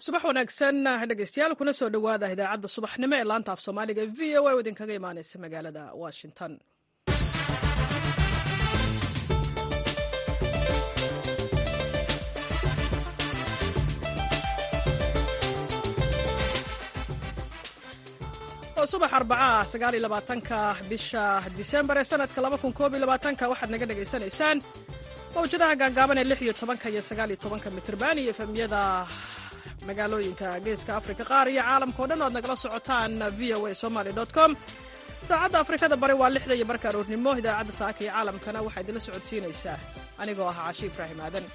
subax wanaagsan dhegeystayaal kuna soo dhowaada idaacadda subaxnimo ee laanta af soomaaliga v o a oo idinkaga imaaneysa magaalada washington oo subax arbacaa sagaal iyo labaatanka bisha disembar ee sanadka laba kun koob iyo labaatanka waxaad naga dhegaysanaysaan mawjadaha gaagaaban ee lix iyo tobanka iyo sagaal iyo tobanka mitrban iyo efemyada magaalooyinka geeska afrika qaar iyo caalamka o dhan o ad nagala socotaan v o a somaly com saacadda afrikada bari waa lixda iyo barka aroornimo idaacadda saaka iyo caalamkana waxaa idinla socodsiinaysaa anigoo ah caashi ibraahim aadan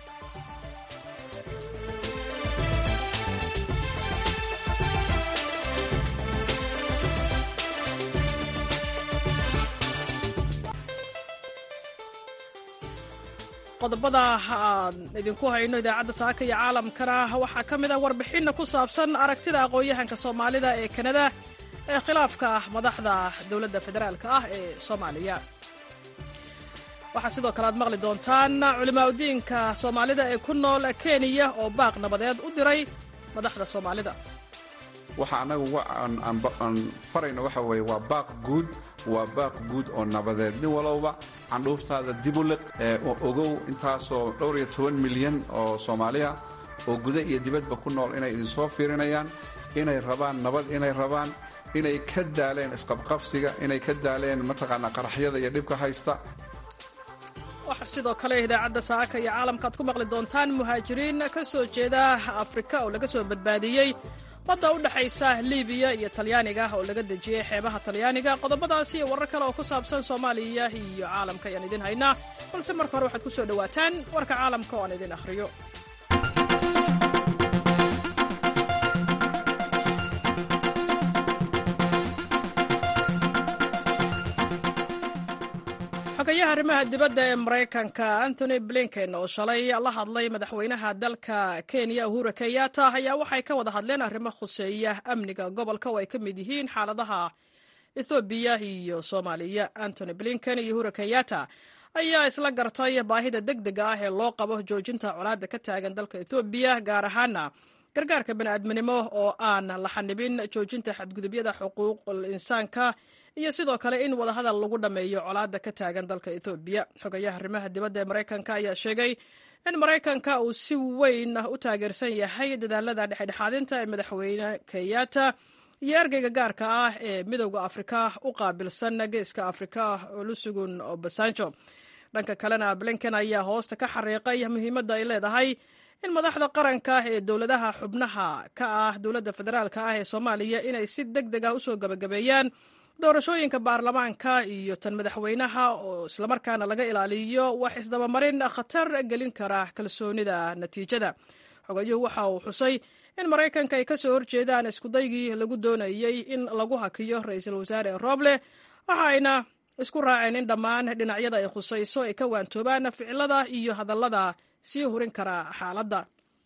qodobada aan idinku hayno idaacadda saaka iyo caalamkana waxaa ka mid ah warbixinna ku saabsan aragtida aqoon-yahanka soomaalida ee kanada ee khilaafka madaxda dowladda federaalk ah ee soomaaliya waxaa sidoo kale aad maqli doontaan culimaadudiinka soomaalida ee ku nool kenya oo baaq nabadeed u diray madaxda soomaalida waxa annagu aan farayno waxa weeye waa baaq guud waa baaq guud oo nabadeed nin walowba candhuuftaada dib u liq ee ogow intaasoo dhowr iyo toban milyan oo soomaaliya oo guda iyo dibadba ku nool inay idinsoo fiirinayaan inay rabaan nabad inay rabaan inay ka daaleen isqabqabsiga inay ka daaleen mataqaanaa qaraxyada iyo dhibka haysta waxaa sidoo kale idaacadda saaka iyo caalamka aad ku maqli doontaan muhaajiriin ka soo jeeda afrika oo laga soo badbaadiyey badda u dhexaysa libiya iyo talyaaniga oo laga dejiyey xeebaha talyaaniga qodobadaasi iyo warar kale oo ku saabsan soomaaliya iyo caalamka ayaan idin haynaa balse marka hore waxaad ku soo dhowaataan warka caalamka oo aan idin akhriyo xogayaha arrimaha dibadda ee maraykanka antony blinken oo shalay la hadlay madaxweynaha dalka kenya uhura kenyatta ayaa waxay ka wada hadleen arrimo khuseeya amniga gobolka oo ay ka mid yihiin xaaladaha ethoobiya iyo soomaaliya antony blinken iyo uhura kenyatta ayaa isla gartay baahida deg dega ah ee loo qabo joojinta colaadda ka taagan dalka ethoobiya gaar ahaana gargaarka bani'aadminimo oo aan la xanibin joojinta xadgudubyada xuquuqul insaanka iyo sidoo kale in wadahadal lagu dhammeeyo colaadda ka taagan dalka ethoobiya xogayaha arrimaha dibadda ee maraykanka ayaa sheegay in maraykanka uu si weyn u taageersan yahay dadaalada dhexdhexaadinta ee madaxweyne kenyatta iyo ergeyga gaarka ah ee midowda afrika u qaabilsan geeska afrika olusugun obasanjo dhanka kalena blinken ayaa hoosta ka xariiqay muhiimadda ay leedahay in madaxda qaranka ee dowladaha xubnaha ka ah dowladda federaalk ah ee soomaaliya inay si deg deg ah usoo gabagabeeyaan doorashooyinka baarlamaanka iyo tan madaxweynaha oo islamarkaana laga ilaaliyo wax isdabamarin khatar gelin kara kalsoonida natiijada xogayuhu waxa uu xusay in maraykanka ay kasoo horjeedaan iskudaygii lagu doonayey in lagu hakiyo ra-iisul wasaare roble waxa ayna isku raaceen in dhammaan dhinacyada ay khusayso ay ka waantoobaan ficilada iyo hadallada sii hurin kara xaaladda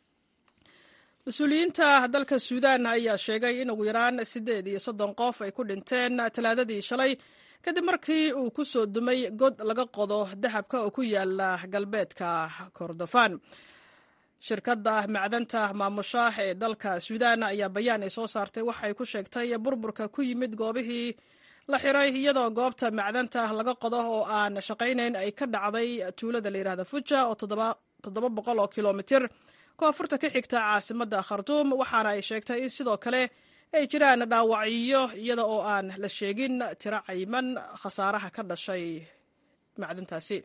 mas-uuliyiinta dalka suudan ayaa sheegay in ugu yaraan siddeed iyo soddon qof ay ku dhinteen talaadadii shalay kadib markii uu ku soo dumay god laga qodo dahabka oo ku yaala galbeedka kordofan shirkadda macdanta maamusha ee dalka suudan ayaa bayaan ay soo saartay waxay ku sheegtay burburka ku yimid goobihii la xiray iyadoo goobta macdanta laga qodo oo aan shaqaynayn ay ka dhacday tuulada la yidhahda fuja oo toddoba boqol oo kilomitir koonfurta ka xigta caasimadda khartuum waxaana ay sheegtay in sidoo kale ay jiraan dhaawacyo iyada oo aan la sheegin tiro cayman khasaaraha ka dhashay macdantaasi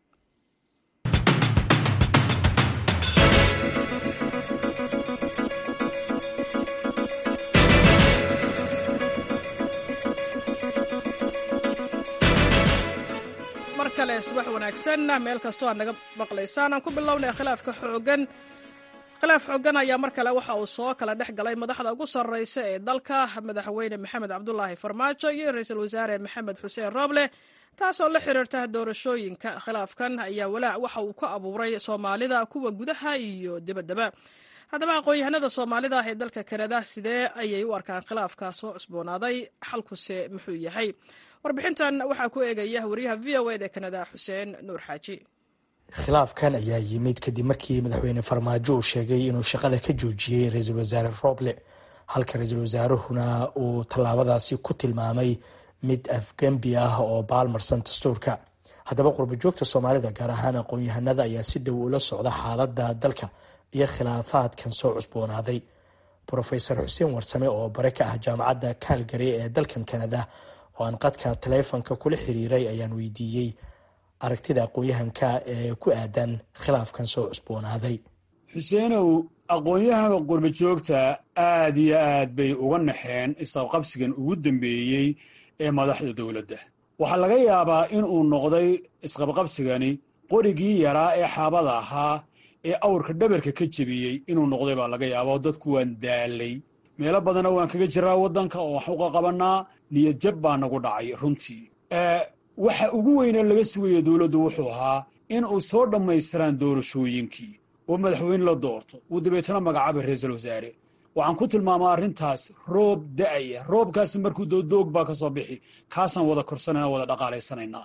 mar kale subax wanaagsan meel kastoo aad naga maqlaysaan aan ku bilownay khilaafka xoogan khilaaf xoogan ayaa mar kale waxa uu soo kala dhex galay madaxda ugu sarreysa ee dalka madaxweyne maxamed cabdulaahi farmaajo iyo ra-iisul wasaare maxamed xuseen rooble taasoo la xiriirta doorashooyinka khilaafkan ayaa walaac waxa uu ka abuuray soomaalida kuwa gudaha iyo dibaddaba haddaba aqoon-yahanada soomaalida ee dalka kanada sidee ayay u arkaan khilaafka soo cusboonaaday xalkuse muxuu yahay warbixintan waxaa ku eegaya wariyaha v o ed ee kanada xuseen nuur xaaji khilaafkan ayaa yimid kadib markii madaxweyne farmaajo uu sheegay inuu shaqada ka joojiyey ra-iisul wasaare roble halka ra-iisul wasaaruhuna uu tallaabadaasi ku tilmaamay mid afgembi ah oo baalmarsan dastuurka haddaba qurbajoogta soomaalida gaar ahaan aqoon-yahanada ayaa si dhow ula socda xaaladda dalka iyo khilaafaadkan soo cusboonaaday rofesor xuseen warsame oo bare ka ah jaamacadda calgary ee dalkan canada oo aan qadka taleefonka kula xiriiray ayaan weydiiyey aragtida aqoon-yahanka ee ku aadan khilaafkan soo cusboonaaday xuseenow aqoon-yahanka qurbajoogta aad iyo aad bay uga naxeen isqabqabsigan ugu dambeeyey ee madaxda dowladda waxaa laga yaabaa in uu noqday isqabqabsigani qorigii yaraa ee xaabada ahaa ee awrka dhabarka ka jebiyey inuu noqday baa laga yaaba oo dadku waan daalay meelo badanna waan kaga jiraa waddanka oo wax uga qabannaa niyad jab baa nagu dhacay runtii waxa ugu weyne laga sugaya dowladdu wuxuu ahaa in uu soo dhammaystiraan doorashooyinkii oo madaxweyne la doorto uu dabeetana magacaabay ra-iisul wasaare waxaan ku tilmaamaa arrintaas roob da'aya roobkaasi markuu doodoog baa ka soo bixi kaasaan wada korsanayna wada dhaqaalaysanaynaa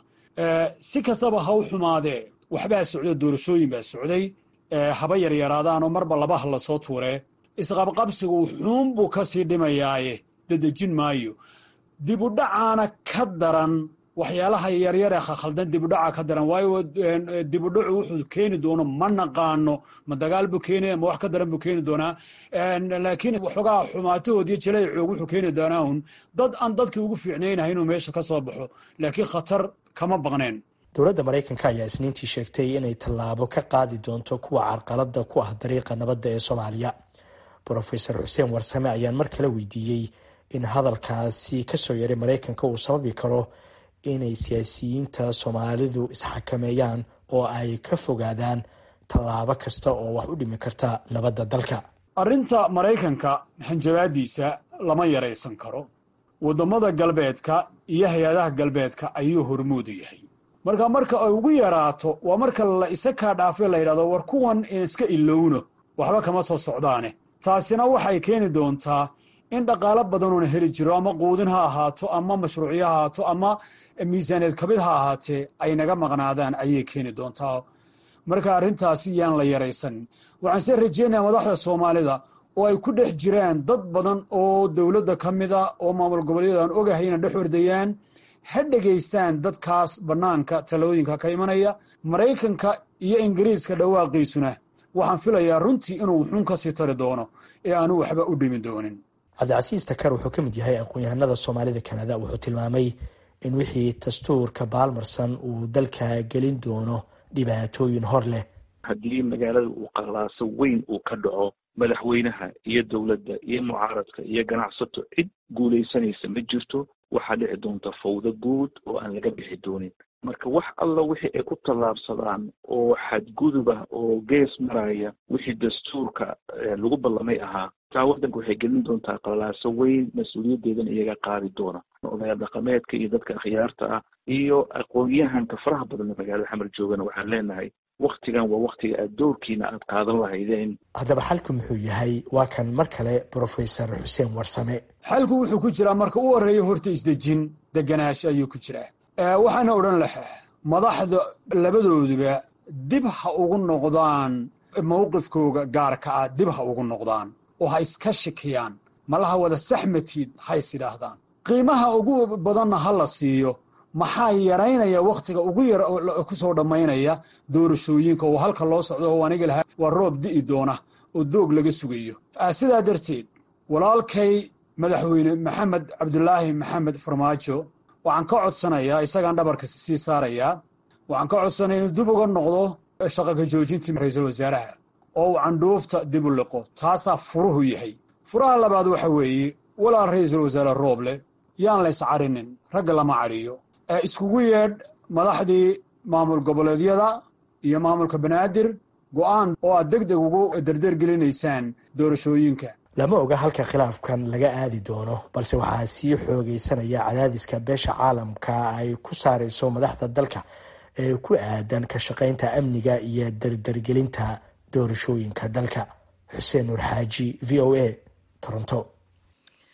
si kastaba ha u xumaadee waxbaa socda doorashooyin baa socday haba yaryaraadaanoo marba labaha la soo tuuree isqabqabsigu xuun buu ka sii dhimayaaye dadejin maayo dibudhacaana ka daran waxyaalaha yaryar ee khaldan dibudhaca ka daran waayo dibudhacu wuxuu keeni doono ma naqaano ma dagaal buu keenaya ma wax ka daran buu keeni doonaa laakiin waxoogaa xumaatahood iyo jaleecoog wuxuu keeni doonaa un dad aan dadkii ugu fiicnaynahay inuu meesha ka soo baxo laakiin khatar kama baqneen dowladda maraykanka ayaa isniintii sheegtay inay tallaabo ka qaadi doonto kuwa carqalada ku ah dariiqa nabadda ee soomaaliya rofesor xuseen warsame ayaan mar kale weydiiyey in hadalkaasi kasoo yaray maraykanka uu sababi karo inay siyaasiyiinta soomaalidu isxakameeyaan oo ay ka fogaadaan tallaabo kasta oo wax u dhimi karta nabadda dalka arrinta maraykanka hanjabaadiisa lama yaraysan karo waddamada galbeedka iyo hay-adaha galbeedka ayuu hormoodu yahay marka marka ay ugu yaraato waa marka la isa kaa dhaafay la yidhahdo war kuwan iska ilowno waxba kama soo socdaane taasina waxay keeni doontaa in dhaqaalo badanoona heli jiro ama quudin ha ahaato ama mashruucyo ha ahaato ama miisaaneed kabid ha ahaatee ay naga maqnaadaan ayay keeni doontaa marka arrintaasi yaan la yaraysanin waxaan see rajeynaya madaxda soomaalida oo ay ku dhex jiraan dad badan oo dowladda ka mid a oo maamul goboleedyada aan ogahay inay dhex ordayaan ha dhegaystaan dadkaas bannaanka talooyinka ka imanaya maraykanka iyo ingiriiska dhawaaqiisuna waxaan filayaa runtii inuu wuxuun ka sii tari doono ee aanu waxba u dhimi doonin cabdicasiis takar wuxuu ka mid yahay aqoon-yahanada soomaalida kanada wuxuu tilmaamay in wixii dastuurka baalmarsan uu dalka gelin doono dhibaatooyin hor leh haddii magaalada uu qalaaso weyn uu ka dhaco madaxweynaha iyo dowladda iyo mucaaradka iyo ganacsato cid guulaysanaysa ma jirto waxaa dhici doonta fawdo guud oo aan laga bixi doonin marka wax alla wixii ay ku tallaabsadaan oo xadgudub ah oo gees maraya wixii dastuurka lagu ballamay ahaa taa waddanka waxay gelin doontaa qalaaso weyn mas-uuliyaddeedana iyaga qaadi doona odayaal dhaqameedka iyo dadka akhyaarta ah iyo aqoon-yahanka faraha badan ee magaalada xamar joogana waxaan leenahay waktigan waa waktiga aad doorkiina aad qaadan lahaydeen haddaba xalku muxuu yahay waa kan mar kale brofesor xuseen warsame xalku wuxuu ku jiraa marka u horreeya horta isdejin deganaash ayuu ku jiraa waxaana odhan lahaa madaxda labadooduba dib ha ugu noqdaan mowqifkooga gaarka ah dib ha ugu noqdaan oo ha iska shikiyaan malaha wada saxmatiid ha is idhaahdaan qiimaha ugu badanna ha la siiyo maxaa yaraynaya wakhtiga ugu yar ku soo dhammaynaya doorashooyinka oo halka loo socdo oo aniga lahaa waa roob di'i doona oo doog laga sugayo sidaa darteed walaalkay madaxweyne maxamed cabdulaahi maxamed farmaajo waxaan ka codsanayaa isagaan dhabarka sii saarayaa waxaan ka codsanaya inuu dib uga noqdo shaqa ka joojintii ra-iisul wasaaraha oo uu candhuufta dib u liqo taasaa furuhu yahay furaha labaad waxa weeye walaal ra-iisul wasaare rooble yaan la yscarinin ragga lama cadhiyo iskugu yeedh madaxdii maamul goboleedyada iyo maamulka banaadir go'aan oo aad deg deg ugu dardeergelinaysaan doorashooyinka lama oga halka khilaafkan laga aadi doono balse waxaa sii xoogeysanaya cadaadiska beesha caalamka ay ku saareyso madaxda dalka ee ku aadan ka shaqaynta amniga iyo dardargelinta doorashooyinka dalka xuseen nuur xaaji v o a toronto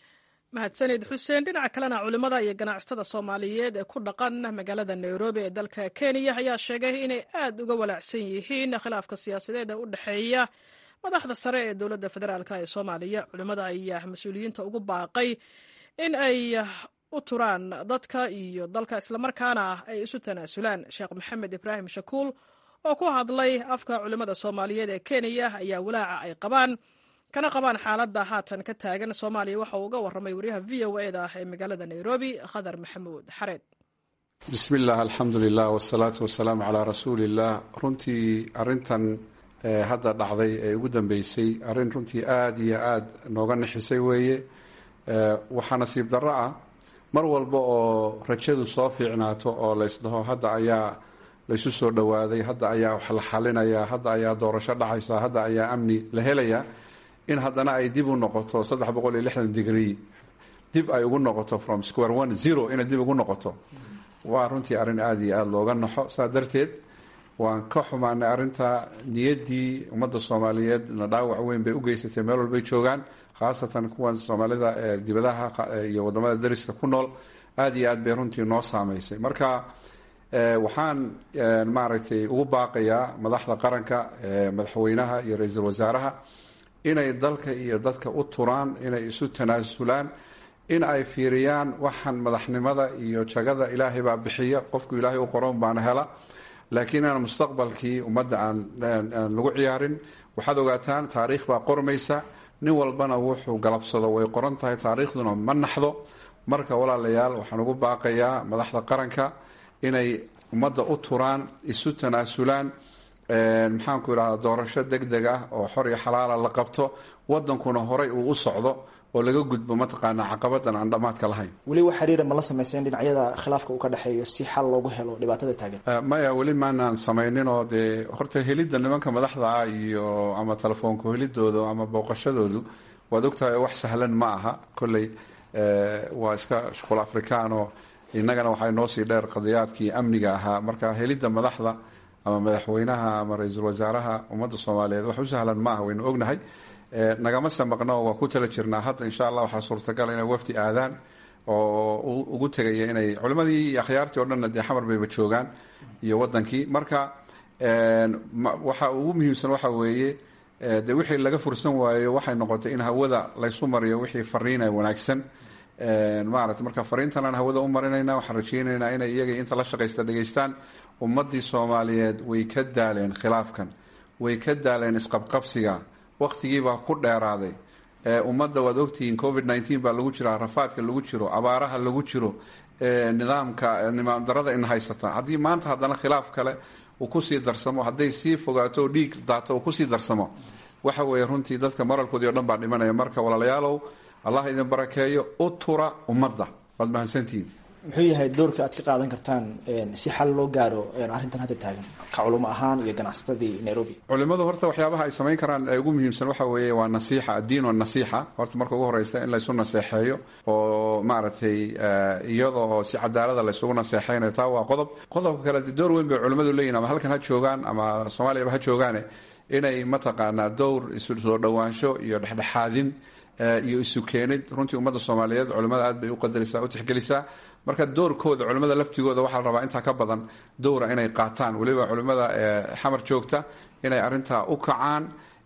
mahadsanid xuseen dhinaca kalena culimmada iyo ganacsatada soomaaliyeed ee ku dhaqan magaalada nairobi ee dalka kenya ayaa sheegay inay aad uga walaacsan yihiin khilaafka siyaasadeed ee u dhexeeya madaxda sare ee dowladda federaalk ee soomaaliya culimmada ayaa mas-uuliyiinta ugu baaqay in ay u turaan dadka iyo dalka islamarkaana ay isu tanaasulaan sheekh maxamed ibraahim shakuul oo ku hadlay afka culimmada soomaaliyeed ee kenya ayaa walaaca ay qabaan kana qabaan xaaladda haatan ka taagan soomaaliya waxa uu uga warramay waryaha v o e da ee magaalada nairobi khadar maxamuud xareed bismi illah alxamdu lilah wsalaatu wasalaamu calaa rasuuliillah runtii arintan hadda dhacday ee ugu dambeysay arrin runtii aada iyo aada nooga nixisay weeye waxaa nasiib darro ah mar walba oo rajadu soo fiicnaato oo laysdhaho hadda ayaa laysu soo dhowaaday hadda ayaa wax la xalinayaa hadda ayaa doorasho dhacaysa hadda ayaa amni la helayaa in haddana ay dib u noqoto saddex boqol iyo lixdan degree dib ay ugu noqoto from square one zero inay dib ugu noqoto waa runtii arrin aada iyo aada looga naxo saa darteed waan ka xumaanay arrinta niyaddii ummadda soomaaliyeed na dhaawac weyn bay u geysatay meel walbay joogaan khaasatan kuwan soomaalida ee dibadaha iyo wadamada dariska ku nool aada iyo aad bay runtii noo saameysay marka waxaan maaragtay ugu baaqayaa madaxda qaranka madaxweynaha iyo ra-iisul wasaaraha inay dalka iyo dadka u turaan inay isu tanaasulaan in ay fiiriyaan waxaan madaxnimada iyo jagada ilaahay baa bixiya qofku ilaahay u qoron baana hela laakiin aan mustaqbalkii ummadda aan lagu ciyaarin waxaad ogaataan taariikh baa qormaysa nin walbana wuxuu galabsado way qoran tahay taariikhduna ma naxdo marka walaalayaal waxaan ugu baaqayaa madaxda qaranka inay ummadda u turaan isu tanaasulaan maxaanku idhahda doorasho deg deg ah oo xor iyo xalaala la qabto wadankuna horay uu u socdo oo laga gudbo mataqaanaa caqabadan aan dhammaadka lahayn weli wax xiriira ma la samayseen dhinacyada khilaafka uu ka dhexeeyo si xal loogu helo dhibaatada taagan maya weli maanaan samayninoo dee horta helidda nimanka madaxda ah iyo ama telefoonka helidooda ama booqashadoodu waad ogtahay wax sahlan ma aha kolley waa iska shuqul afrikaanoo innagana waxaa noo sii dheer qadiyaadkii amniga ahaa marka helidda madaxda ama madaxweynaha ama ra-iisul wasaaraha ummadda soomaaliyeed wax u sahlan maaha waynu ognahay nagama samaqno waa ku tala jirnaa hadda insha allah waxaa suurtagal inay wafdi aadaan oo ugu tegaya inay culimadii iyo akhyaartii o dhanna dee xamar bayba joogaan iyo wadankii marka waxa ugu muhiimsan waxa weeye de wixii laga fursan waayo waxay noqotay in hawada laysu mariyo wixii fariina wanaagsan maarata marka fariintanaan hawada u marinayna waxaan rajeynaynaa inay iyaga inta la shaqaysta dhegaystaan ummadii soomaaliyeed way ka daaleen khilaafkan way ka daaleen isqabqabsiga waqtigiibaa ku dheeraaday ummadda waad ogtihiin covid nneteen baa lagu jiraa rafaadka lagu jiro abaaraha lagu jiro nidaamka nimaam darada in haysata haddii maanta haddana khilaaf kale uu kusii darsamo hadday sii fogaato dhiig daato uu kusii darsamo waxa weeye runtii dadka maralkoodii o dhan baa dhimanaya marka walaalayaalow allah idin barakeeyo u tura ummadda waad mahadsantihiin muxuu yahay doorka aad ka qaadan kartaan si xal loo gaaro arrintan hadda taagan ka culimo ahaan iyo ganacsatadii nairobi culimadu horta waxyaabaha ay samayn karaan ee ugu muhiimsan waxa weeye waa nasiixa addiin wa nasiixa horta marka ugu horeysa in laysu naseexeeyo oo maaragtay iyadoo si cadaalada laysugu naseexeynayo taa waa qodob qodobka kale de door weyn bay culimadu leeyihin ama halkan ha joogaan ama soomaaliyaba ha joogaane inay mataqaanaa dowr isu soo dhowaansho iyo dhexdhexaadin iyo isu keenid runtii ummadda soomaaliyeed culimada aad bay u qadarisaa u tixgelisaa marka doorkooda culimada laftigooda waxaa la rabaa intaa ka badan dowra inay qaataan weliba culimada xamar joogta inay arintaa u kacaan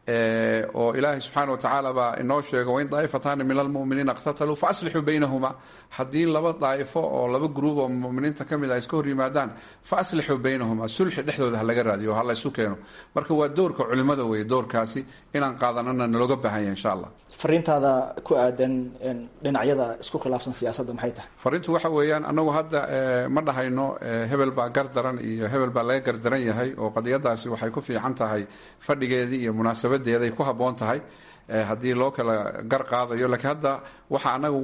oo ilaahay subxaana wa tacaala baa inoo sheego wain daa'ifataani min almuminiina iqtataluu fa aslixuu baynahuma haddii laba daa'ifo oo laba gruub oo muminiinta ka mid a iska hor yimaadaan fa aslixuu baynahuma sulxi dhexdooda ha laga raadiyo ha la isu keeno marka waa doorka culimada weeye doorkaasi inaan qaadanana nalooga baahanya insha allah fariintaada ku aadan dhinacyada isku khilaafsan siyaasadda maxay tahay fariintu waxa weeyaan annagu hadda ma dhahayno hebel baa gardaran iyo hebel baa laga gardaran yahay oo qadiyadaasi waxay ku fiican tahay fadhigeedii iyo munaasabadeeday ku habboon tahay haddii loo kala gar qaadayo laakiin hadda waxa anagu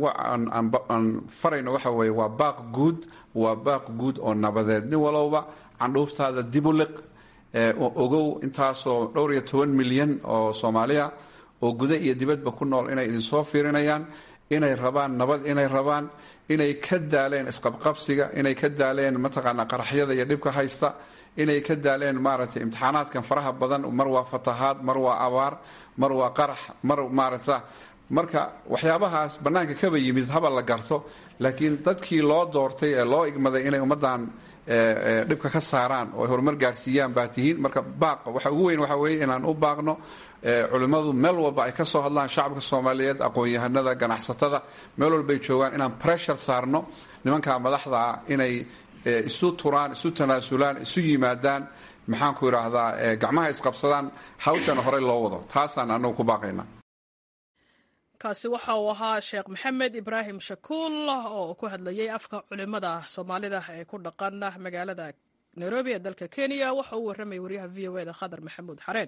aan farayno waxa weeye waa baaq guud waa baaq guud oo nabadeed nin walowba candhuuftaada dib u liq ogow intaasoo dhowr iyo toban milyan oo soomaaliya oo guda iyo dibadba ku nool inay idinsoo fiirinayaan inay rabaan nabad inay rabaan inay ka daaleen isqabqabsiga inay ka daaleen mataqaanaa qaraxyada iyo dhibka haysta inay ka daaleen maaragtay imtixaanaadkan faraha badan mar waa fatahaad mar waa abaar mar waa qarax mar maaragta marka waxyaabahaas bannaanka kaba yimid haba la garto laakiin dadkii loo doortay ee loo igmaday inay ummaddan dhibka ka saaraan oo ay horumar gaarsiiyaan baa tihiin marka baaqa waxa ugu weyn waxa weeye inaan u baaqno culimmadu meel walba ay ka soo hadlaan shacabka soomaaliyeed aqoon-yahanada ganacsatada meel walbay joogaan inaan pressure saarno nimanka madaxdaa inay isu turaan isu tanaasulaan isu yimaadaan maxaan ku idhaahdaa gacmaha isqabsadaan hawshana horey loo wado taasaan anagu ku baaqayna kaasi waxa uu ahaa sheekh maxamed ibraahim shakuul oo ku hadlayay afka culimada soomaalida ee ku dhaqan magaalada nairobi ee dalka kenya waxa uu warramayay waryaha v o eda khadar maxamuud xareen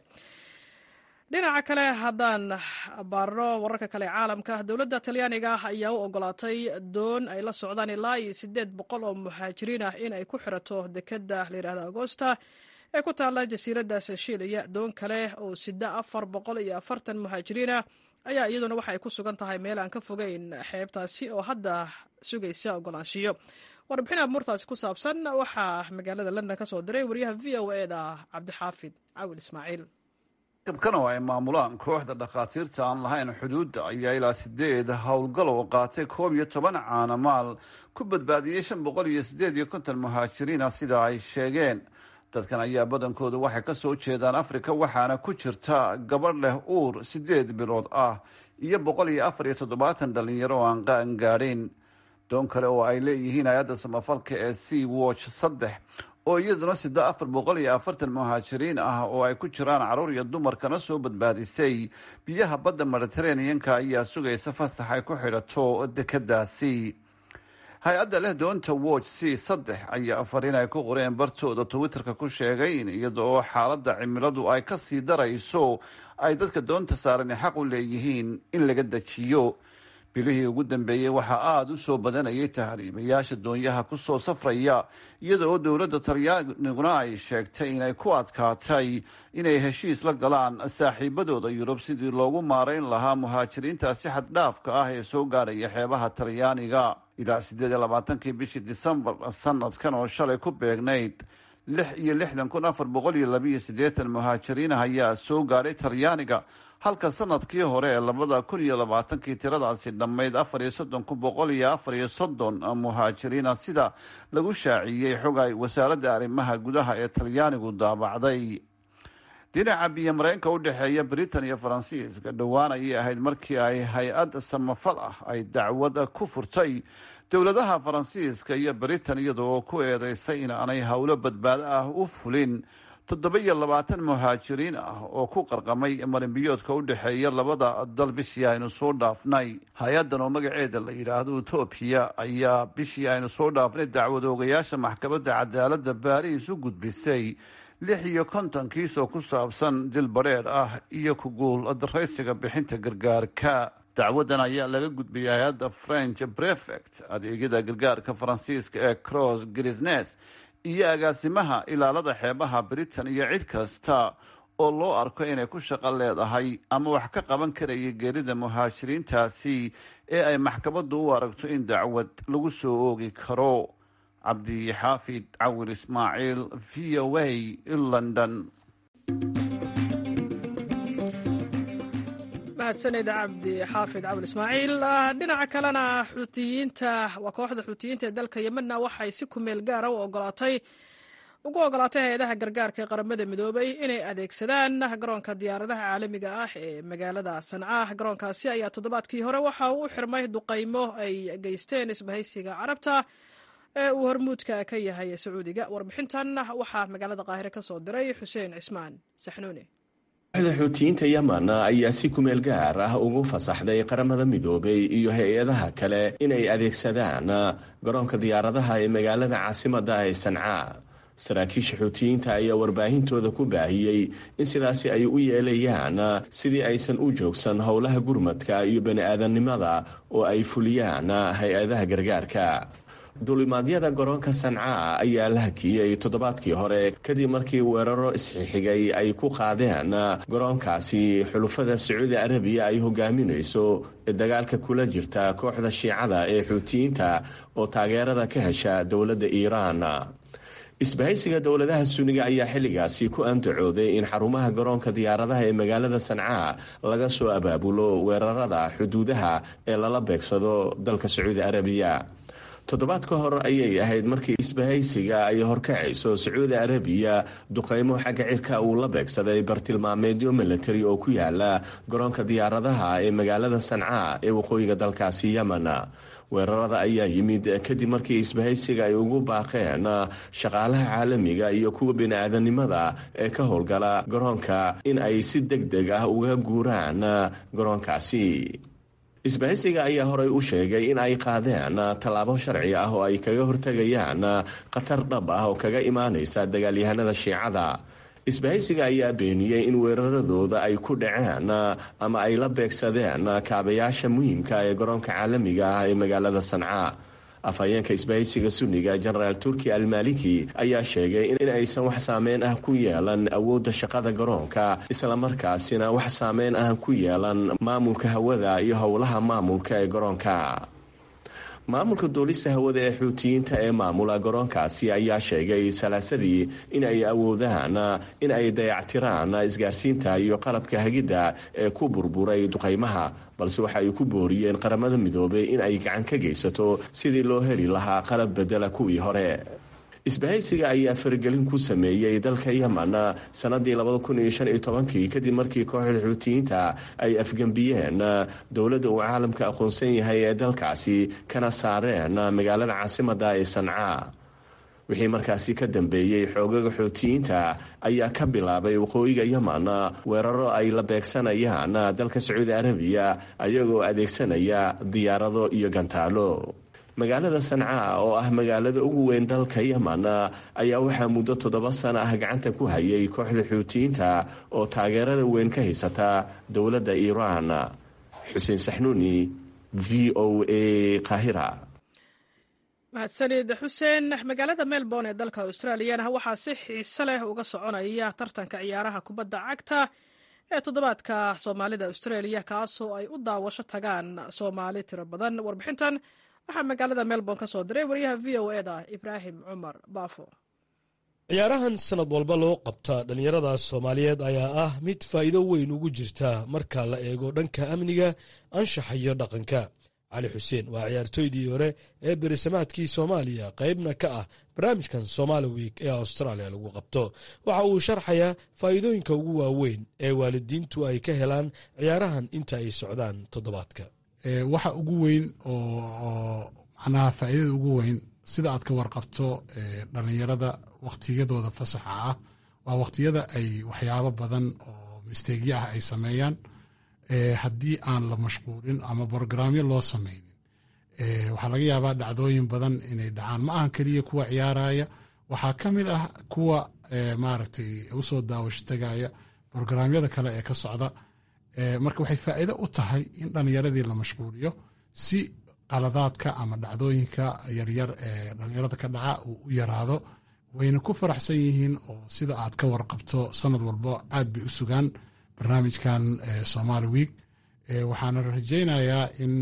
dhinaca kale haddaan baarno wararka kale caalamka dowladda talyaaniga ayaa u ogolaatay doon ay la socdaan ilaa iyo siddeed boqol oo muhaajiriin ah in ay ku xirato dekeda layidhahda agosta ee ku taalla jasiiradda seshiiliya doon kale oo sida afar boqol iyo afartan muhaajiriinah ayaa iyaduna waxa ay ku sugan tahay meel aan ka fogeyn xeebtaasi oo hadda sugaysa ogolaanshiyo warbixin abuurtaasi ku saabsan waxaa magaalada london ka soo diray wariyaha v o e da cabdixaafid cawil ismaaciil kabkan oo ay maamulaan kooxda dhakhaatiirta aan lahayn xuduudda ayaa ilaa sideed howlgal oo qaatay koob iyo toban caanamaal ku badbaadiyey shan boqol iyo siddeed iyo konton muhaajiriina sida ay sheegeen dadkan ayaa badankoodu waxay ka soo jeedaan afrika waxaana ku jirta gabadh leh uur siddeed bilood ah iyo boqol iyo afar iyo toddobaatan dhalinyaro oo aan qaangaadhin doon kale oo ay leeyihiin hay-adda samafalka ee sea watch saddex oo iyaduna sida afar boqol iyo afartan muhaajiriin ah oo ay ku jiraan caruur iyo dumarkana soo badbaadisay biyaha badda mediteraneanka ayaa sugaysa fasax ay ku xidhato dekedaasi hay-adda leh doonta watch c saddex ayaa fariin ay ku qoreen bartooda twitterka ku sheegay in iyada oo xaaladda cimiladu ay ka sii darayso ay dadka doonta saarani xaq u leeyihiin in laga dejiyo bilihii ugu dambeeyey waxaa aada u soo badanayay tahriibayaasha doonyaha kusoo safraya iyada oo dowladda talyaaniguna ay sheegtay inay ku adkaatay inay heshiis la galaan saaxiibadooda yurub sidii loogu maarayn lahaa muhaajiriintaasi xaddhaafka ah ee soo gaadhaya xeebaha talyaaniga ilaa siddeed iyo labaatankii bishii disembar sanadkan oo shalay ku beegnayd lix iyo lixdan kun afar boqol iyo labiiyo siddeetan muhaajiriin ayaa soo gaadhay talyaaniga halka sanadkii hore ee labada kun iyo labaatankii tiradaasi dhammayd afar iyo soddon kun boqol iyo afar iyo soddon muhaajiriina sida lagu shaaciyey xog ay wasaaradda arrimaha gudaha ee talyaanigu daabacday dhinaca biyo mareenka u dhexeeya britain iyo faransiiska dhowaan ayay ahayd markii ay hay-ad samafal ah ay dacwad ku furtay dowladaha faransiiska iyo britain iyada oo ku eedeysay in aanay howlo badbaado ah u fulin toddoba iyo labaatan muhaajiriin ah oo ku qarqamay marinbiyoodka u dhexeeya labada dal bishii aynu soo dhaafnay hay-addan oo magaceeda la yidhaahdo etoobiya ayaa bishii aynu soo dhaafnay dacwad oogayaasha maxkamadda cadaaladda baariis u gudbisay lix iyo konton kiis oo ku saabsan dil badheedh ah iyo ku guul daraysiga bixinta gargaarka dacwaddan ayaa laga gudbiyay hay-adda french prefect adeegyada gargaarka faransiiska ee cross grisnes iyo agaasimaha ilaalada xeebaha britain iyo cid kasta oo loo arko inay ku shaqo leedahay ama wax ka qaban karaya geerida muhaajiriintaasi ee ay maxkamaddu u aragto in dacwad lagu soo oogi karo cabdixaafid cawir ismaaciil v o a london mahadsaned cabdi xaafid cabul ismaaciil dhinaca kalena xuutiyiinta waa kooxda xuutiyiinta ee dalka yemenna waxay si kumeel gaara u ogolaatay ugu ogolaatay hay-adaha gargaarka ee qaramada midoobay inay adeegsadaan garoonka diyaaradaha caalamiga ah ee magaalada sanca garoonkaasi ayaa toddobaadkii hore waxa uu u xirmay duqaymo ay geysteen isbahaysiga carabta ee uu hormuudka ka yahay sacuudiga warbixintan waxaa magaalada qaahire ka soo diray xuseen cismaan saxnuune kooxda xuutiyiinta yemen ayaa si kumeel gaar ah ugu fasaxday qaramada midoobay iyo hay-adaha kale inay adeegsadaan garoonka diyaaradaha ee magaalada caasimadda ee sanca saraakiisha xuutiyiinta ayaa warbaahintooda ku baahiyey in sidaasi ay u yeelayaan sidii aysan u joogsan howlaha gurmadka iyo bani-aadamnimada oo ay fuliyaan hay-adaha gargaarka duulimaadyada garoonka sanca ayaa la hakiyey toddobaadkii hore kadib markii weeraro isxixigay ay ku qaadeen garoonkaasi xulufada sacuudi arabiya ay hogaaminayso ee dagaalka kula jirta kooxda shiicada ee xuutiyiinta oo taageerada ka hesha dowladda iiraan isbahaysiga dowladaha suniga ayaa xilligaasi ku andacooday in xarumaha garoonka diyaaradaha ee magaalada sancaa laga soo abaabulo weerarada xuduudaha ee lala beegsado dalka sacuudi arabiya toddobaad ka hor ayay ahayd markii isbahaysiga ay horkacayso sacuudi arabiya duqeymo xagga cirka uu la beegsaday bartilmaameedyo military oo ku yaala garoonka diyaaradaha ee magaalada sancaa ee waqooyiga dalkaasi yemen weerarada ayaa yimid kadib markii isbahaysiga ay ugu baaqeen shaqaalaha caalamiga iyo kuwa bini-aadanimada ee ka howlgala garoonka in ay si deg deg ah uga guuraan garoonkaasi isbahaysiga ayaa horey u sheegay in ay qaadeen tallaabo sharci ah oo ay kaga hortegayaan khatar dhab ah oo kaga imaanaysa dagaalyahanada shiicada isbahaysiga ayaa beeniyey in weeraradooda ay ku dhaceen ama ay la beegsadeen kaabayaasha muhiimka ee garoonka caalamiga ah ee magaalada sanca afhayeenka isbahaysiga sunniga jenaraal turki almaliki ayaa sheegay in aysan wax saameyn ah ku yeelan awoodda shaqada garoonka islamarkaasina wax saameyn ah ku yeelan maamulka hawada iyo howlaha maamulka ee garoonka maamulka duulista hawada ee xuutiyiinta ee maamula garoonkaasi ayaa sheegay salaasadii in ay awoodaan in ay dayactiraan isgaarsiinta iyo qalabka hagidda ee ku burburay duqaymaha balse waxa ay ku booriyeen qaramada midoobay in ay gacan ka geysato sidii loo heli lahaa qalab bedela kuwii hore isbahaysiga ayaa faragelin ku sameeyey dalka yemen sanadii kii kadib markii kooxda xuutiyiinta ay afgembiyeen dowladda uu caalamka aqoonsan yahay ee dalkaasi kana saareen magaalada caasimada ee sanca wixii markaasi ka dambeeyey xoogaga xuutiyiinta ayaa ka bilaabay waqooyiga yemen weeraro ay la beegsanayaan dalka sacuudi arabiya ayagoo adeegsanaya diyaarado iyo gantaalo magaalada sanca oo ah magaalada ugu weyn dalka yemen ayaa waxaa muddo toddoba sano ah gacanta ku hayay kooxda xuutiyiinta oo taageerada weyn ka haysata dowladda iiraan xuseen saxnuuni v o a kahira mahadsanid xuseen magaalada melbourne ee dalka australiyana waxaa si xiise leh uga soconaya tartanka ciyaaraha kubadda cagta ee toddobaadka soomaalida australia kaasoo ay u daawasho tagaan soomaali tiro badan warbixintan waxaa magaalada melbourne ka soo diray wariyaha v o e da ibraahim cumar baafo ciyaarahan sanad walba loo qabta dhallinyarada soomaaliyeed ayaa ah mid faa'iido weyn ugu jirta marka la eego dhanka amniga anshaxa iyo dhaqanka cali xuseen waa ciyaartooydii hore ee berisamaadkii soomaaliya qaybna ka ah barnaamijkan somaali wiik ee australia lagu qabto waxa uu sharxayaa faa'iidooyinka ugu waaweyn ee waalidiintu ay ka helaan ciyaarahan inta ay socdaan toddobaadka waxa ugu weyn oo macnaha faa'iidada ugu weyn sida aad ka warqabto dhallinyarada wakhtiyadooda fasaxa ah waa wakhtiyada ay waxyaabo badan oo misteegyo ah ay sameeyaan haddii aan la mashquulin ama brogramyo loo sameynin waxaa laga yaabaa dhacdooyin badan inay dhacaan ma ahan keliya kuwa ciyaaraya waxaa ka mid ah kuwa maaragtay usoo daawasho tagaya brogramyada kale ee ka socda marka waxay faa'iido u tahay in dhallinyaradii la mashquuliyo si qaladaadka ama dhacdooyinka yaryar ee dhallinyarada ka dhaca uu u yaraado wayna ku faraxsan yihiin oo sida aad ka warqabto sanad walba aad bay u sugaan barnaamijkan somali week waxaana rajaynayaa in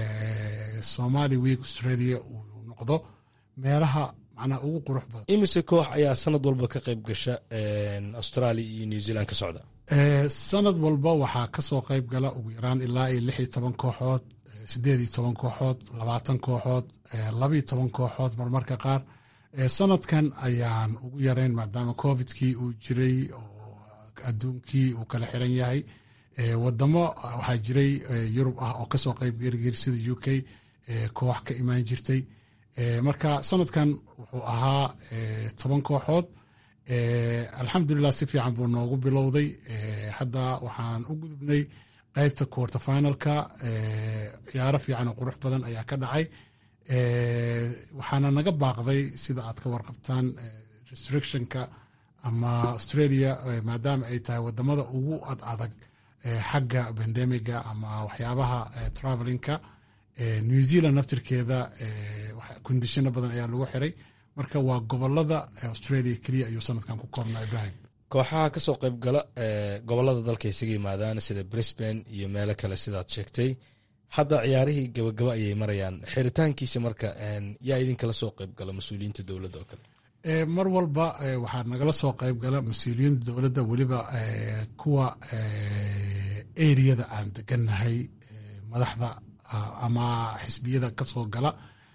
somali week australia uu noqdo meelaha macnaha ugu qurux badan imise koox ayaa sanad walba ka qayb gasha australia iyo new zealand ka socda sanad walba waxaa kasoo qayb gala ugu yaraan ilaa iyo lix iyo toban kooxood sideed iyo toban kooxood labaatan kooxood labaiyo toban kooxood marmarka qaar sanadkan ayaan ugu yareyn maadaama covidkii uu jiray oo adduunkii uu kala xiran yahay wadamo waxaa jiray yurub ah oo kasoo qayb gerigeri sida u k koox ka imaan jirtay marka sanadkan wuxuu ahaa toban kooxood alxamdulilah si fiican buu noogu bilowday hadda waxaan u gudubnay qaybta quarter finalka ciyaaro fiican oo qurux badan ayaa ka dhacay waxaana naga baaqday sida aad ka warqabtaan restrictionka ama australia maadaama ay tahay wadamada ugu ad adag xagga bandemiga ama waxyaabaha travelinka new zealand naftirkeeda kondishino badan ayaa lagu xiray marka waa gobolada australia keliya ayuu sanadkan ku koobnaa ibrahim kooxaha kasoo qayb gala gobolada dalka isaga yimaadaan sida brisbane iyo meelo kale sidaad sheegtay hadda ciyaarihii gabagaba ayay marayaan xiritaankiisa marka yaa idinkala soo qayb gala mas-uuliyiinta dowladda oo kale mar walba waxaa nagala soo qayb gala mas-uuliyiinta dowladda weliba kuwa eriyada aan degannahay madaxda ama xisbiyada ka soo gala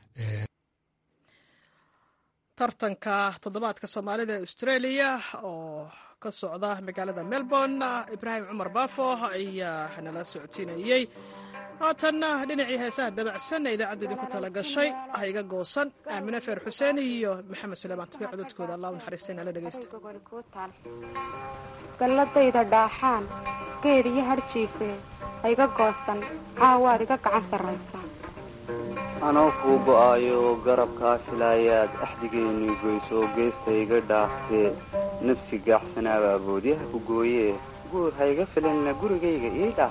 tartanka toddobaadka soomaalida ee australia oo ka socda magaalada melbourne ibraahim cumar baafo ayaa nala socodsiinayey haatanna dhinacii heesaha dabacsan ee idaacadda idinku tala gashay hayga goosan aamine feer xuseen iyo maxamed suleymaan tabiic cododkooda allah u naxariistayna la dhegeysta galladayda dhaaxaan geed iyo hadhjiife hayga goosan caawaad iga gacan sarraysa anoo kuu go'aayo garabkaa filaayaad axdigeennii goysoo geesta iga dhaaftee nafsi gaaxsanaaba aboodyaha ku gooyee guur hayga filanna gurigayga ii dhaaf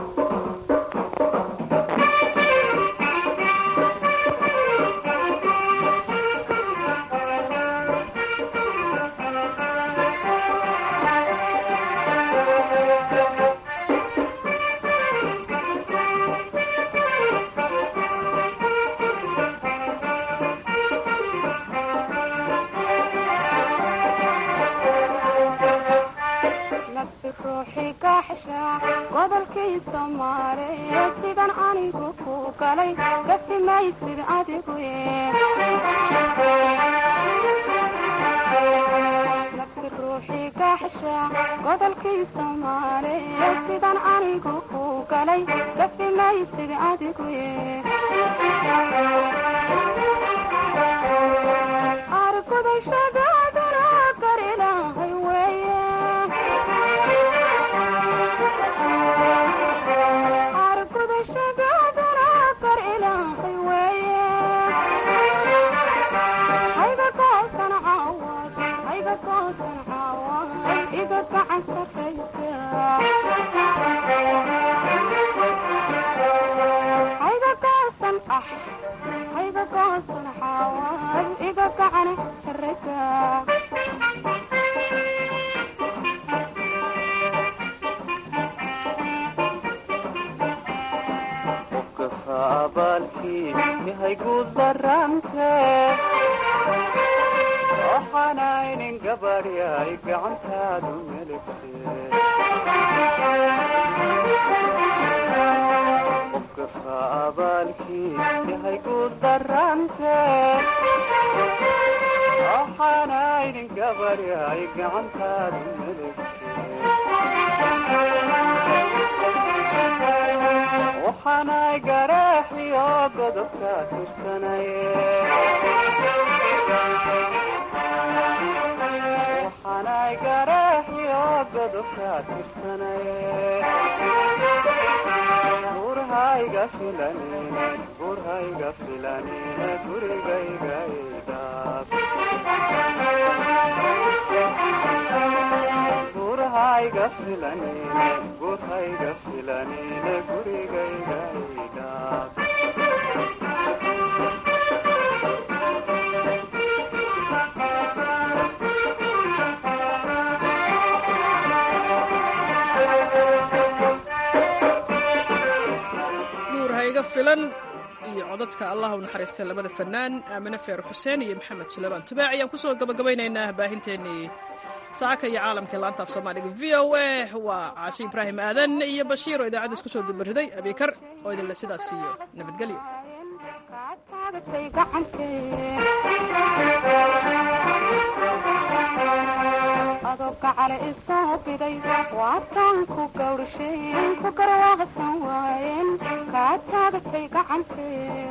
filan iyo codadka allah u naxariistay labada fanaan aamine feer xuseen iyo maxamed suleymaan tubaac ayaan kusoo gabagabaynaynaa baahinteennii saaka iyo caalamkai laanta af soomaaliga v o a waa caashi ibraahim aadan iyo bashiir oo idaacadda isku soo dubariday abikar oo idinle sidaas siiyo nabadgelyo adoo gacale isoo biday waataan ku gawdhasheen ku garwaaqsan waayeen kaa taagatay gacantee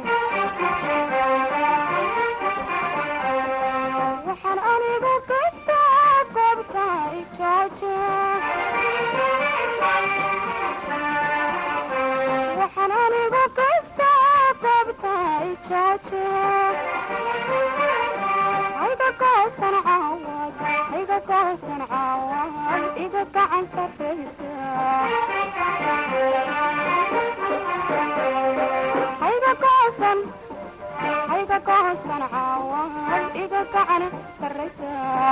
waxaan anigu gastaa goobta ijaaje waxaan anigu gastaa goobta ijaaje hayga goosan caawad hayga goosan caawad iga gacan sarraysa hayga goosan hayga goosan caawad iga gacan sarraysa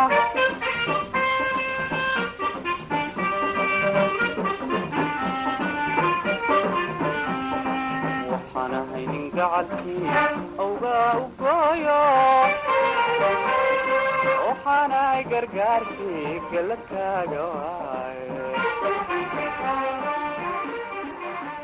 waxaan ahay nin gacalkii awgaa u gooyo tahay gargaarkii galladkaaga waay